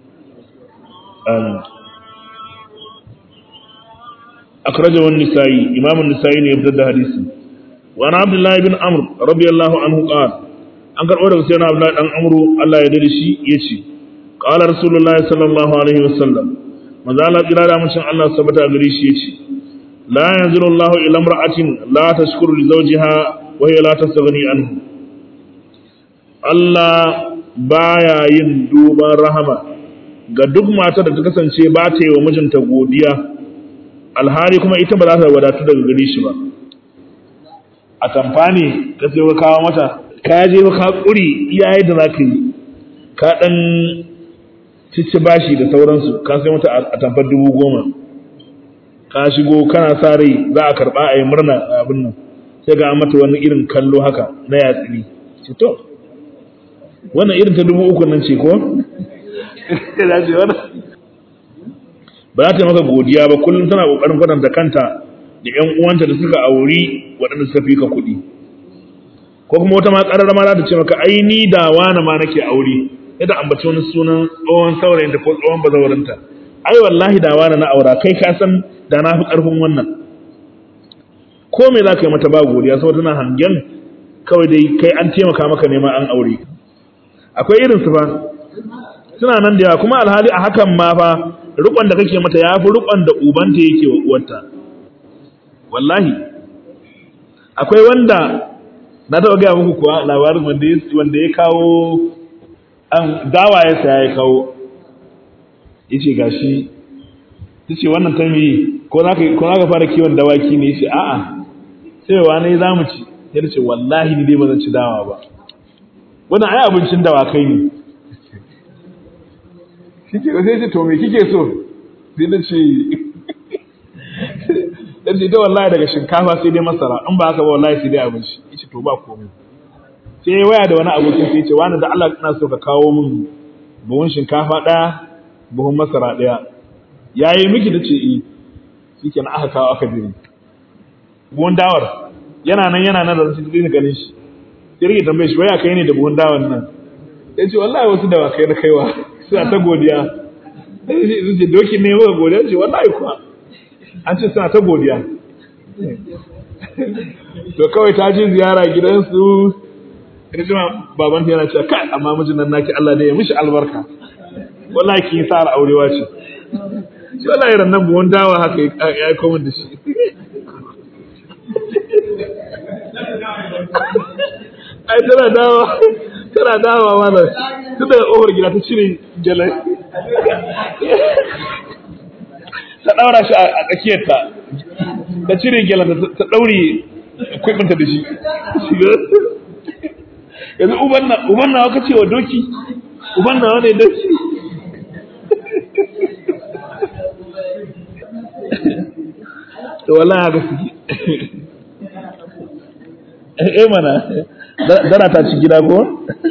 أخرجه النسائي إمام النسائي يبدأ حديث وعن عبد الله بن عمرو رضي الله عنه قال أنكر أورد سيدنا عبد الله بن عمرو الله يدري شيء يشي قال رسول الله صلى الله عليه وسلم ما زال إلى من شاء الله ثبت أدري شيء يشي لا ينزل الله إلى امرأة لا تشكر لزوجها وهي لا تستغني عنه Allah baya yin duban rahama ga duk matar da ta kasance ba ta yi wa mijinta godiya alhali kuma ita ba za ta wadatu daga gare shi ba a tamfani ka sai ka kawo mata ka je ka kuri iyaye da zaka yi ka dan cici bashi da sauransu ka sai mata a tamfar dubu goma ka shigo kana sa rai za a karba a yi murna a abin nan sai ga mata wani irin kallo haka na yatsiri ce to wannan irin ta dubu uku nan ce ko ba za ta maka godiya ba kullum tana kokarin kwatanta kanta da ƴan uwanta da suka auri waɗanda suka fi ka kuɗi ko kuma wata ma ƙarar ma za ta ce maka ai ni da wani ma nake aure yadda ambaci wani sunan tsohon saurayinta ko tsohon bazawarinta ai wallahi da wani na aura kai ka san da na fi ƙarfin wannan ko me za ka yi mata ba godiya saboda tana hangen kawai dai kai an taimaka maka nema an aure akwai irin su fa suna nan da yawa kuma alhali a hakan ma fa rukon da kake mata ya fi rukon da ubanta yake wa uwarta wallahi akwai wanda na taɓa gaya muku kuwa labarin wanda ya kawo an dawa ya saya ya kawo ya ce gashi ta ce wannan ta mi ko za ka fara kiwon dawaki ne ya ce a'a sai wa ne za mu ci ya ce wallahi ni dai ba zan ci dawa ba wannan ai abincin dawakai ne kike sai ce to me kike so sai da ce dan ce da wallahi daga shinkafa sai dai masara in ba haka ba wallahi sai dai abinci yace to ba komai sai ya waya da wani abokin sai ce wani da Allah ina so ka kawo min buhun shinkafa daya buhun masara daya yayi miki da ce eh shikenan aka kawo aka biri buhun dawar yana nan yana nan da sai ganin shi sai rike tambaye shi waya kai ne da buhun dawar nan ya ce wallahi wasu dawakai na kaiwa suna ta godiya sai ce doki ne maka godiya ce wallahi kuwa an ce suna ta godiya to kawai ta ji ziyara gidansu ita ce baban yana cewa kai amma mijin nan naki Allah ne ya mishi albarka wallahi kin sa aurewa ce shi wallahi ran nan buhun dawa haka ya yi komai da shi ai tana dawa tana dawa mana tun daga ƙofar gida ta cire jalai ta daura shi a tsakiyarta ta cire gelan ta daure kwibinta da shi yanzu uban nawa ka ce wa doki uban nawa ne doki to wallahi haka suke eh mana dana ta ci gida ko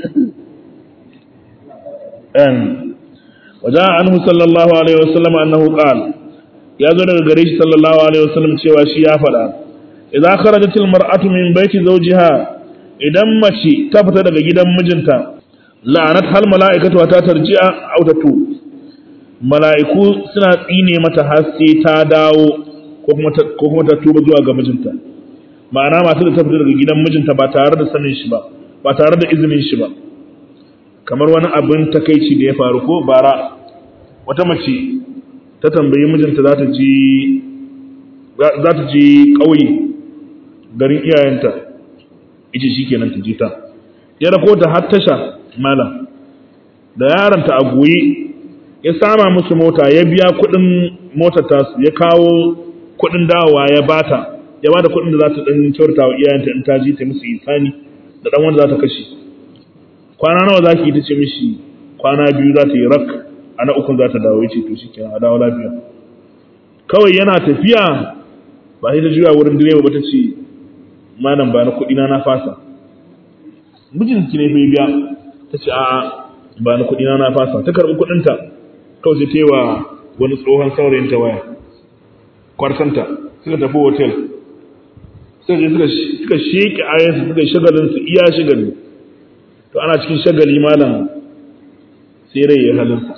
an wajen anhu sallallahu alaihi wasallam annahu qal ya zo daga gare shi sallallahu alaihi wasallam cewa shi ya faɗa idan kharajat almar'atu min baiti zawjiha idan mace ta fita daga gidan mijinta la'anat hal mala'ikatu ta tarji'a aw tatu mala'iku suna tsine mata har sai ta dawo ko kuma ta tuba zuwa ga mijinta ma'ana masu da ta fita daga gidan mijinta ba tare da sanin shi ba ba tare da izinin shi ba kamar wani abin takaici da ya faru ko bara wata mace ta tambayi mijinta za ta ji za ta ji ƙauye garin iyayenta ita shi kenan ta ji ta ya rako ta har tasha malam da yaronta a goyi ya sama musu mota ya biya kuɗin motar tasu ya kawo kuɗin dawowa ya bata ya bada kuɗin da za ta ɗan kyauta wa iyayenta in ta ji ta musu isani da ɗan wanda za ta kashe kwana nawa za ki yi ta ce mishi kwana biyu za ta yi rak a na ukun za ta dawo ya ce to shi kenan a dawo lafiya kawai yana tafiya ba sai ta juya wurin direba ba ta ce malam ba na kuɗi na na fasa mijinki ne fa biya ta ce a'a ba na kuɗi na na fasa ta karɓi kuɗinta kawai sai ta yi wa wani tsohon saurayinta waya kwartanta suka tafi hotel suka je suka sheke ayansu suka shagalin su iya shagali to ana cikin shagali malam sai rai ya halinsa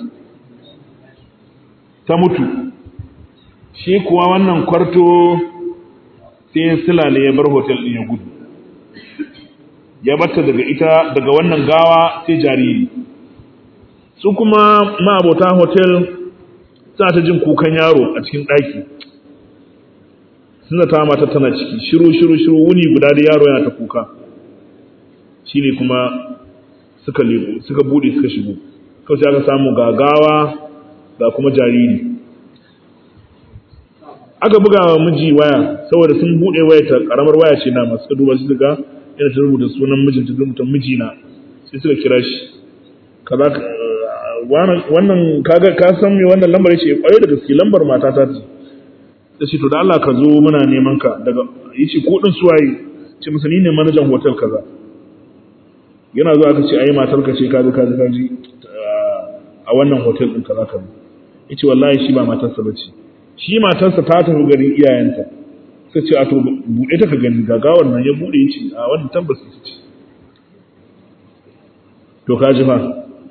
ta mutu shi kuwa wannan kwarto sai silale ya bar hotel din ya gudu ya batta daga ita daga wannan gawa sai jariri su kuma ma'abota hotel suna ta jin kukan yaro a cikin ɗaki suna ta mata tana ciki shiru shiru shiru wuni guda da yaro yana ta kuka shine kuma suka lebo suka bude suka shigo kawai sai aka samu gagawa ga kuma jariri aka buga wa miji waya saboda sun bude waya ta karamar waya ce na masu duba su ga yana ta rubuta sunan mijin ta rubuta mijina sai suka kira shi kaza wannan kaga ka san me wannan lambar ce kwarai da gaske lambar mata ta ce ta ce to da Allah ka zo muna neman ka daga yace ko din suwaye ce masa ni ne manajan hotel kaza yana zuwa aka ce ai matar ka ce kaji kaji kaji a wannan hotel din kaza kaza yace wallahi shi ba matarsa bace shi matarsa ta tafi garin iyayenta sai ce a to bude ta ka gani gagawar nan ya bude yace a wannan tabbas ita ce to kaji fa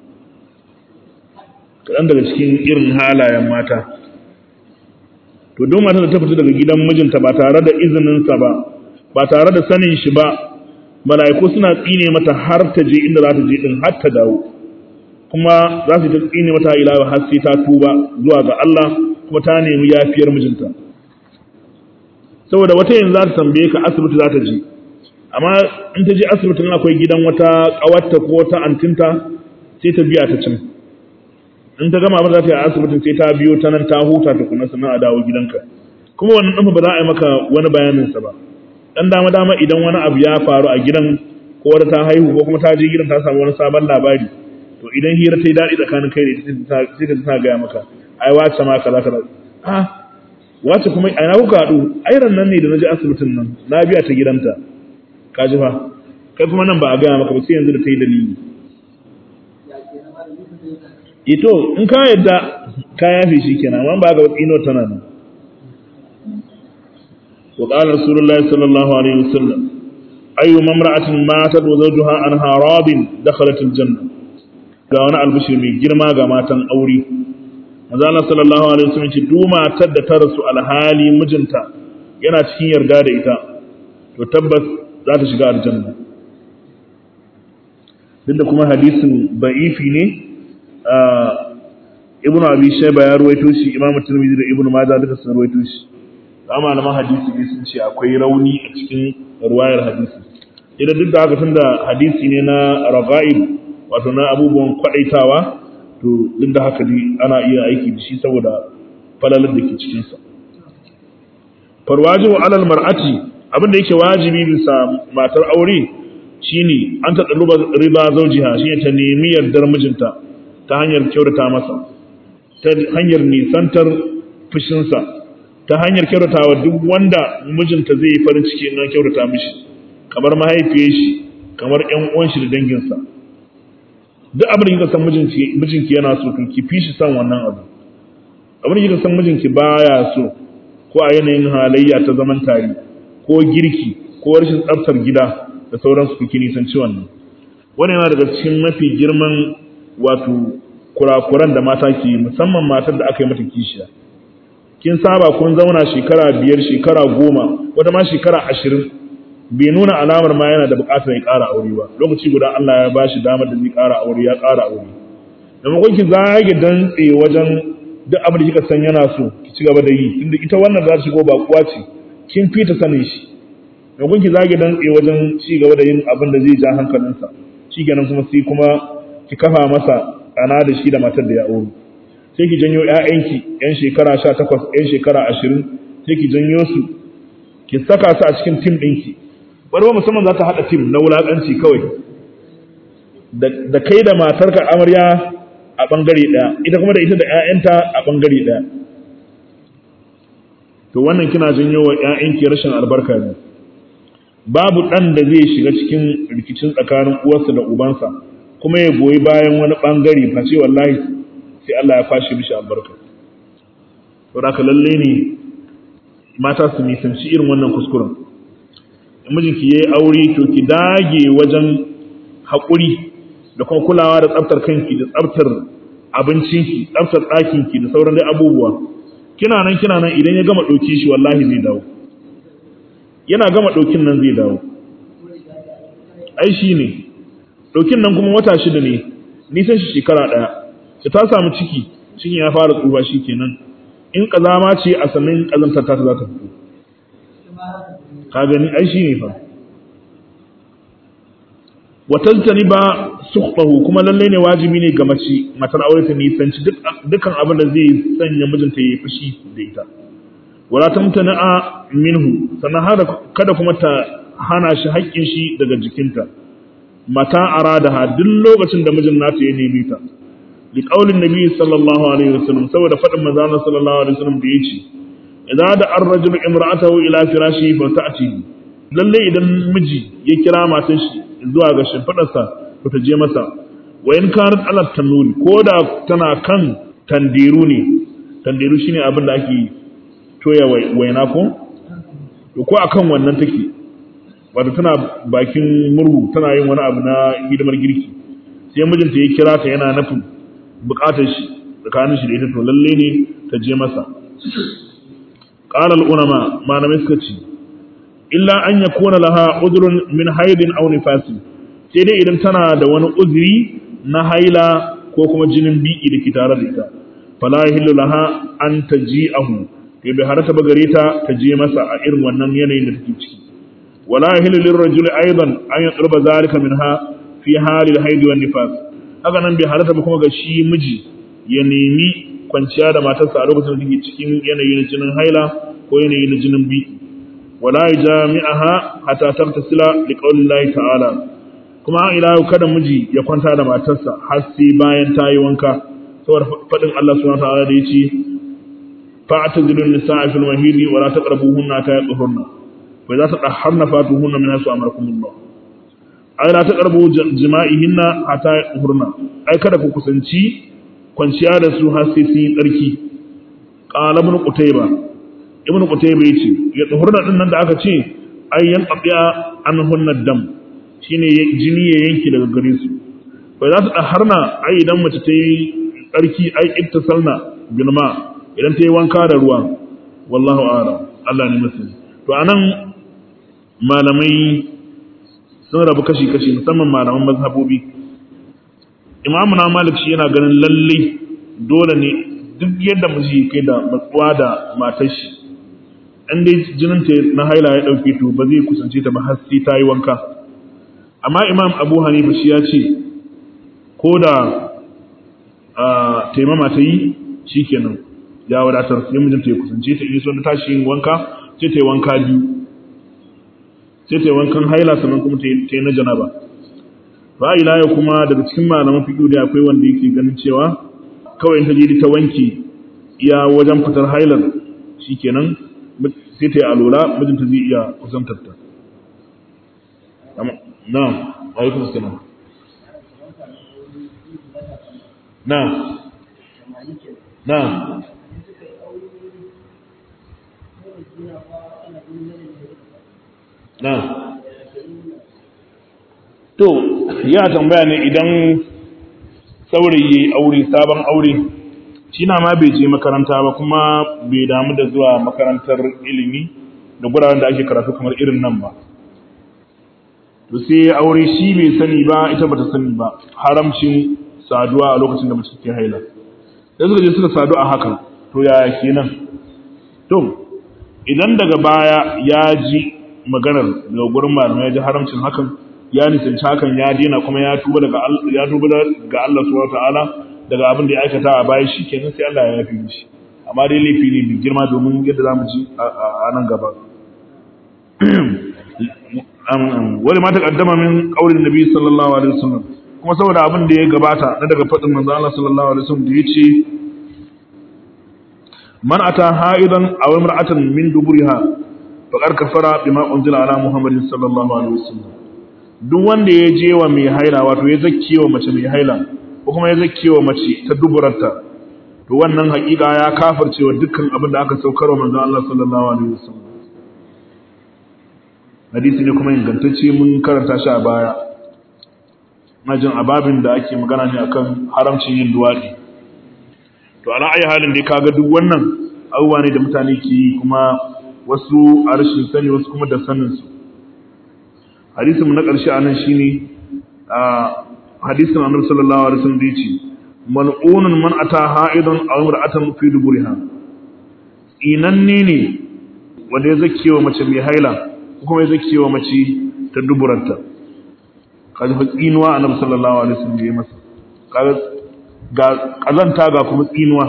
kaɗan daga cikin irin halayen mata to don mata da ta fita daga gidan mijinta ba tare da izininsa ba ba tare da sanin shi ba mala'iku suna tsine mata har ta je inda za ta je din har ta dawo kuma za su ta tsine mata ila har sai ta tuba zuwa ga Allah kuma ta nemi yafiyar mijinta saboda wata yanzu za ta tambaye ka asibiti za ta je amma in ta je asibitin akwai gidan wata kawarta ko wata antinta sai ta biya ta can in ta gama abin za ta yi a asibitin sai ta biyo ta nan ta huta ta kuna sannan a dawo gidanka kuma wannan ɗan ba za a yi maka wani bayaninsa ba dan dama dama idan wani abu ya faru a gidan ko wata ta haihu ko kuma ta je gidan ta samu wani sabon labari to idan hira ta yi daɗi tsakanin kai da ita sai ka ta gaya maka ai wace ma kaza kaza ah wace kuma a ina kuka haɗu ai ran nan ne da na je asibitin nan na biya ta gidanta ka ji fa kai kuma nan ba a gaya maka ba sai yanzu da ta yi dalili ito in ka yadda ka yafe shi kenan amma ba ga ino tana nan وقال رسول الله صلى الله عليه وسلم أي امرأة ماتت وزوجها عنها راض دخلت الجنة ga wani albishir mai girma ga matan aure manzo Allah sallallahu alaihi wasallam ce duk matar da ta rasu alhali mijinta yana cikin yarda da ita to tabbas za ta shiga aljanna duk da kuma hadisin ba'ifi ne ibnu abi shayba ya ruwaito shi imamu tirmidhi da ibnu majah duka sun ruwaito shi amma malaman hadisi ne sun ce akwai rauni a cikin ruwayar hadisi idan duk da haka tunda hadisi ne na raga'ib wato na abubuwan kwadaitawa to duk da haka dai ana iya aiki da shi saboda falalar da ke cikinsa farwajibu alal mar'ati abin da yake wajibi bisa matar aure shine an ta daluba riba zaujiha shine ta nemi yardar mijinta ta hanyar kyautata masa ta hanyar nisantar fushinsa ta hanyar kyautatawa duk wanda mijinta zai yi farin ciki in an kyautata mishi kamar mahaifiyar shi kamar ƴan uwan shi da danginsa duk abin da kika san mijinki mijinki yana so to ki fi shi san wannan abu abin da kika san mijinki baya so ko a yanayin halayya ta zaman tare ko girki ko rashin tsaftar gida da sauransu kuke nisanci wannan wannan yana daga cikin mafi girman wato kurakuran da mata ke musamman matar da aka yi mata kishiya kin saba kun zauna shekara biyar shekara goma wata ma shekara ashirin bai nuna alamar ma yana da bukatar ya ƙara aure ba lokaci guda Allah ya bashi damar da zai ƙara aure ya ƙara aure da makon ki zage dantse wajen duk abin da kika san yana so ki ci gaba da yi inda ita wannan za ta shigo ba kuwa ce kin fita sanin shi da kun ki zage dantse wajen ci gaba da yin abin da zai ja hankalinsa shi kenan kuma sai kuma ki kafa masa ana da shi da matar da ya aure sai ki janyo ƴaƴanki ƴan shekara 18 ƴan shekara 20 sai ki janyo su ki saka su a cikin tim ɗinki wani ba musamman za ta haɗa tim na wulaƙanci kawai da kai da matarka amarya a ɓangare ɗaya ita kuma da ita da ƴaƴanta a ɓangare ɗaya to wannan kina janyo wa ƴaƴanki rashin albarka ne babu ɗan da zai shiga cikin rikicin tsakanin uwarsa da ubansa kuma ya goyi bayan wani ɓangare face wallahi sai Allah ya kwashe mishi albarka to da ka lalle ne mata su nisanci irin wannan kuskuren in mijinki yayi aure to ki dage wajen haƙuri da kuma kulawa da tsaftar kanki da tsaftar abincinki tsaftar ɗakinki da sauran dai abubuwa kina nan kina nan idan ya gama ɗauki shi wallahi zai dawo yana gama ɗaukin nan zai dawo ai shi ne ɗaukin nan kuma wata shida ne nisan shi shekara ɗaya ta ta samu ciki cikin ya fara tsufa shi kenan in ƙazama ce a sannan ƙazantar ta za ta fito ka gani ai shi ne fa watantani ba sukhtahu kuma lalle ne wajibi ne ga mace matar aure ta nisanci dukkan abin da zai sanya mijinta ya fushi da ita wala tamtana'a minhu sannan hada kada kuma ta hana shi haƙƙin shi daga jikinta mata aradaha duk lokacin da mijin nata ya nemi ta li qaulin nabi sallallahu alaihi wasallam saboda fadin manzo Allah sallallahu alaihi wasallam da yace idza da ar-rajulu imra'atahu ila firashi fa ta'ti lalle idan miji ya kira matan shi zuwa ga shimfidarsa to ta je masa wa in kanat ala tanuri ko da tana kan tandiru ne tandiru shine abin da ake toya waina ko to ko akan wannan take wato tana bakin murhu tana yin wani abu na hidimar girki sai mijinta ya kira ta yana nufin bukatar shi tsakanin shi da ita to lalle ne ta je masa qala al ulama malamai suka ce illa an yakuna laha udrun min haidin aw nifasin sai dai idan tana da wani uzuri na haila ko kuma jinin biki da ke tare da ita fala yahillu laha an taji'ahu to bai harata ba gare ta ta je masa a irin wannan yanayin da take ciki wala yahillu lirrajuli aidan an yaqruba zalika minha fi halil haidi wan nifas haka nan bai harata ba kuma ga shi miji ya nemi kwanciya da matarsa a lokacin da take cikin yanayi na jinin haila ko yanayi na jinin biki wala jami'aha hatta tartasila liqaulillahi ta'ala kuma ila kada miji ya kwanta da matarsa har sai bayan ta yi wanka saboda fadin Allah subhanahu wa ta'ala da yace fa'tazilun nisa'a fil mahidi wa la taqrabuhunna ta yatahurna fa idza tadahharna fatuhunna min hasu amarakumullah ay la taqrabu jima'ihinna hatta yatahurna ai kada ku kusanci kwanciya da su har sai sun yi tsarki qala ibn qutayba ibn qutayba yace ya tahurna din nan da aka ce ay yan qabiya anhunna dam shine jini ya yanki daga gare su fa za su daharna ai idan mace ta yi tsarki ai ittasalna bilma idan ta yi wanka da ruwa wallahu a'lam Allah ne masani to anan malamai sun rabu kashi kashi musamman malaman mazhabobi imamu na malik shi yana ganin lalle dole ne duk yadda miji kai da matsuwa da matar shi in dai jinin ta na haila ya dauke to ba zai kusance ta ba har sai ta yi wanka amma imam abu hanifa shi ya ce ko da taimama ta yi shi kenan ya wadatar sai mijinta ya kusance ta in so ta tashi yin wanka sai ta yi wanka biyu sai ta yi wankan haila sannan kuma ta yi na janaba ba ila ya kuma daga cikin malaman fiqh da akwai wanda yake ganin cewa kawai in ta je ta wanke iya wajen fitar hailar shikenan sai ta yi alola mijinta zai iya kusantar ta na alaikum salam na na na to ya tambaya ne idan saurayi aure sabon aure shi na ma bai je makaranta ba kuma bai damu da zuwa makarantar ilimi da guraren da ake karatu kamar irin nan ba to sai aure shi bai sani ba ita bata sani ba haramcin saduwa a lokacin da mace ke haila sai suka je suka sadu a hakan to yaya kenan to idan daga baya ya ji maganar daga gurin malamai ya ji haramcin hakan ya nisanci hakan ya daina kuma ya tuba daga ya tuba ga Allah subhanahu wataala daga abin da ya aikata a baya shi kenan sai Allah ya yafi mishi amma dai laifi ne mai girma domin yadda zamu ji a nan gaba wani ma taqaddama min qaulin nabi sallallahu alaihi wasallam kuma saboda abin da ya gabata na daga fadin manzo Allah sallallahu alaihi wasallam da yace man ata ha'idan aw imra'atan min duburiha faqad kafara bima unzila ala muhammadin sallallahu alaihi wasallam duk wanda ya je wa mai haila wato ya zakke wa mace mai haila ko kuma ya zakke wa mace ta duburarta to wannan hakika ya kafirce wa dukkan abin da aka saukar wa manzo Allah sallallahu alaihi wasallam hadisi ne kuma ingantacce mun karanta shi a baya majin ababin da ake magana ne akan haramcin yin duwadi to ala ayi halin dai kaga duk wannan abubuwa ne da mutane ke yi kuma wasu a rashin sani wasu kuma da sanin su hadisin mu na ƙarshe a nan shine a hadisin annabi sallallahu alaihi wasallam da yace mal'unun man ata ha'idan aw imra'atan fi duburiha inanne ne wanda ya zakewa mace mai haila ko kuma ya zakewa mace ta duburanta kaji fa tsinuwa annabi sallallahu alaihi wasallam da ya masa kaga ga kazanta ga kuma tsinuwa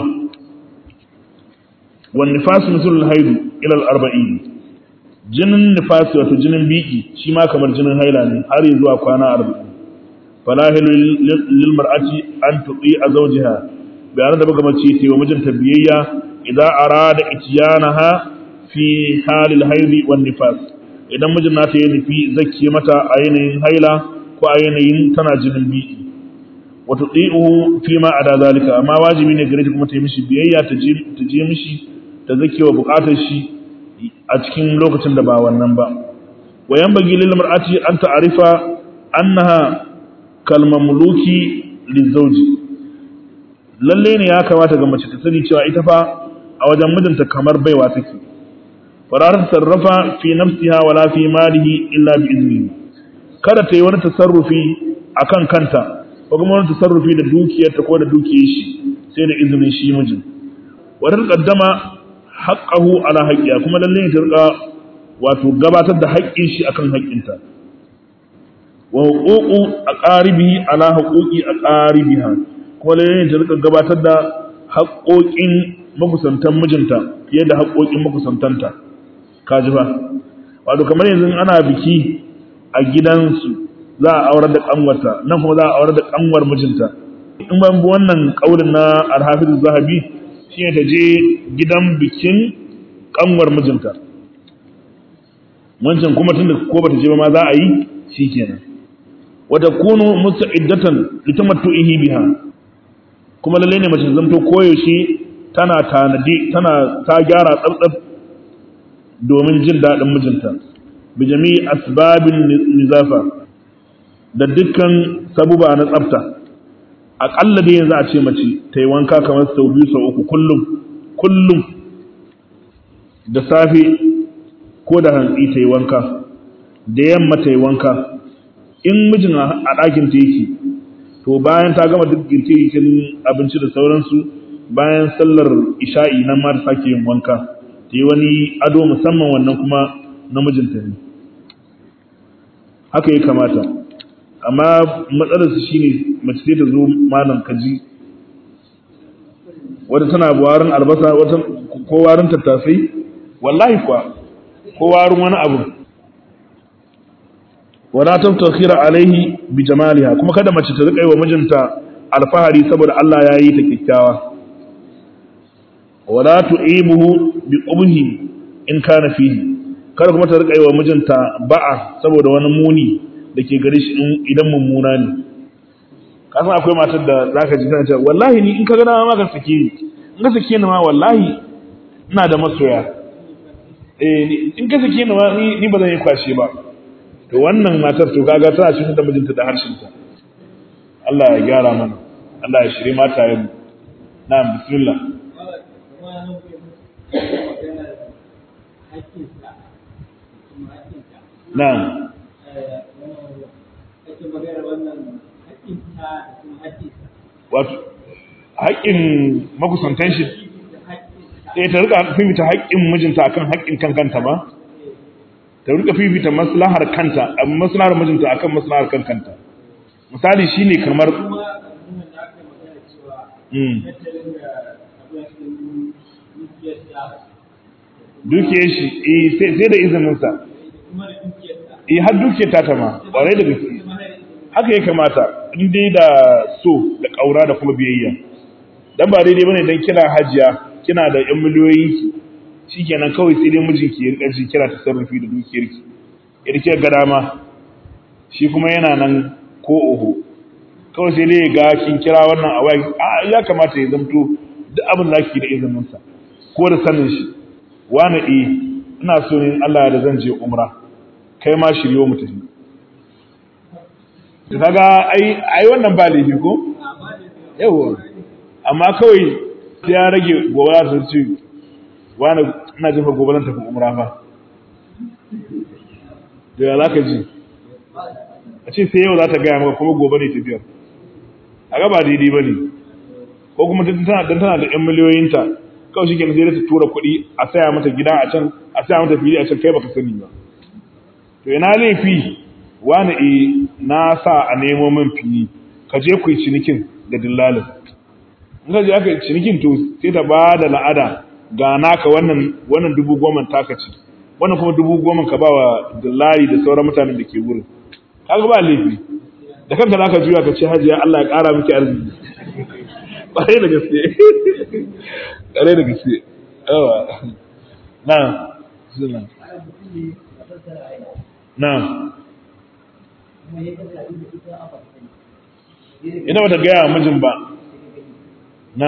wan nifasu mislul haidu ila al-arba'in jinin nifasi wato jinin biki shi ma kamar jinin haila ne har zuwa kwana arba'in fala hilu lil mar'ati an tuti a zawjiha bayan da buga mace ta wa mijinta biyayya idan arada ityanaha fi halil haidi wan nifas idan mijin nata ya nufi zakke mata a yanayin haila ko a yanayin tana jinin biki wa tuti'uhu fi ma ada zalika amma wajibi ne gare ta kuma ta yi mishi biyayya ta je mishi ta zakke wa bukatar shi a cikin lokacin da ba wannan ba wa yanbaghi lil mar'ati an ta'rifa annaha kal mamluki lizawji lalle ne ya kamata ga mace ta sani cewa ita fa a wajen mijinta kamar baiwa take farar sarrafa fi nafsiha wala fi malihi illa bi iznihi kada ta yi wani tasarrufi akan kanta ko kuma wani tasarrufi da dukiyarta ko da dukiyar shi sai da izinin shi mijin wadar kaddama haƙƙahu ala haƙƙiya kuma lalle ne ta rika wato gabatar da haƙƙin shi akan haƙƙinta wa huququ aqaribihi ala huquqi aqaribiha kuma lalle ne ta rika gabatar da haƙƙoƙin makusantan mijinta fiye da haƙƙoƙin makusantanta kaji ba wato kamar yanzu ana biki a gidansu za a aurar da kanwarta nan kuma za a aurar da kanwar mijinta in ban bi wannan kaulin na alhafiz zahabi shine ta je gidan bikin kanwar mijinta wancan kuma tunda ko bata je ba ma za a yi shikenan wa takunu musta'iddatan litamattu'ihi biha kuma lalle ne mace zanto koyaushe tana tanadi tana ta gyara tsabtsab domin jin daɗin mijinta bi jami'i asbabin nizafa da dukkan sabuba na tsafta aƙalla dai yanzu a ce mace ta yi wanka kamar sau biyu sau uku kullum kullum da safe ko da hantsi ta yi wanka da yamma ta yi wanka in mijin a ɗakin ta yake to bayan ta gama duk girke-girken abinci da sauransu bayan sallar isha'i nan ma ta sake yin wanka ta yi wani ado musamman wannan kuma na mijinta ne haka ya kamata amma matsalarsu shine mace sai ta zo malam kaji wata tana warin albasa wata ko warin tattasai wallahi kuwa ko warin wani abu wala tabtakhira alaihi bi jamaliha kuma kada mace ta rika yi wa mijinta alfahari saboda Allah ya yi ta kyakkyawa wala tu'ibuhu bi qubhi in kana fihi kada kuma ta rika yi wa mijinta ba'a saboda wani muni da ke gare shi idan mummuna ne ka san akwai matar da zaka ji tana cewa wallahi ni in ka ga dama ma ka sake ni in ka sake ni ma wallahi ina da masoya eh in ka sake ni ma ni ba zan yi kwashe ba to wannan matar to kaga tana cikin da mijinta da harshen ta Allah ya gyara mana Allah ya shiri mata yin na'am bismillah na'am wato haƙƙin makusantan shi eh ta rika fifita haƙƙin mijinta akan haƙƙin kankanta ba ta rika fifita maslahar kanta maslahar mijinta akan maslahar kankanta misali shine kamar dukiyar shi eh sai da izinin sa eh har dukiyar ta ta ma ƙwarai da gaske haka ya kamata in dai da so da ƙaura da kuma biyayya dan ba daidai bane dan kina hajiya kina da yan miliyoyi ki shikenan kawai sai dai mijinki ya rika ji kira ta sarrafi da dukiyar ki irke ga dama shi kuma yana nan ko oho kawai sai dai ga kin kira wannan a wai a ya kamata ya zamto duk abin da ki da izinin sa ko da sanin shi wani eh ina so ne Allah da zan je umra kai ma shiryo mu tafi to kaga ai ai wannan ba laifi ko yawa amma kawai sai ya rage gobe za su ce wani ina jefa gobe zan tafi umra fa da ya zaka ji a ce sai yau za ta gaya maka kuma gobe ne tafiyar a ga ba daidai ba ne ko kuma tana dan tana da yan miliyoyinta kawai shi ke sai ta tura kuɗi a saya mata gida a can a saya mata fili a can kai baka sani ba to ina laifi wani e na sa a nemo min fili ka je ku yi cinikin da dillalin in ka je aka yi cinikin to sai ta ba da la'ada ga naka wannan wannan dubu goma taka ci wannan kuma dubu goma ka ba wa dillali da sauran mutanen da ke wurin kaga ba laifi da kanka zaka juya ka ce hajiya Allah ya ƙara miki arziki ƙwarai da gaske ƙwarai da gaske yawa na na ina bata gaya mijin ba na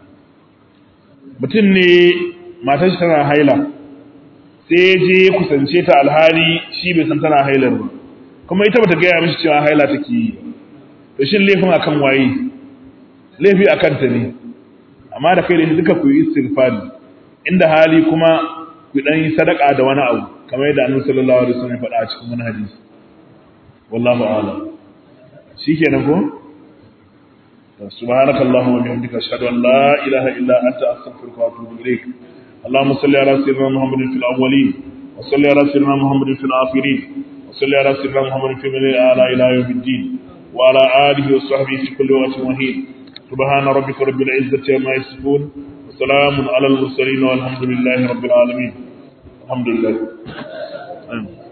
mutum ne matar shi tana haila sai je kusance ta alhali shi bai san tana hailar ba kuma ita bata gaya mishi cewa haila take yi to shin laifin akan waye laifi akan ta ne amma da kai da duka ku yi istighfari inda hali kuma ku dan yi sadaka da wani abu kamar yadda Annabi sallallahu alaihi wasallam ya faɗa a cikin wani hadisi wallahu a'lam shikenan ko سبحانك اللهم وبحمدك اشهد ان لا اله الا انت استغفرك واتوب اليك اللهم صل على سيدنا محمد في الاولين وصل على سيدنا محمد في الاخرين وصل على سيدنا محمد في من الاعلى الى يوم الدين وعلى اله وصحبه في كل وقت وحين سبحان ربك رب العزه عما يصفون وسلام على المرسلين والحمد لله رب العالمين الحمد لله آمين.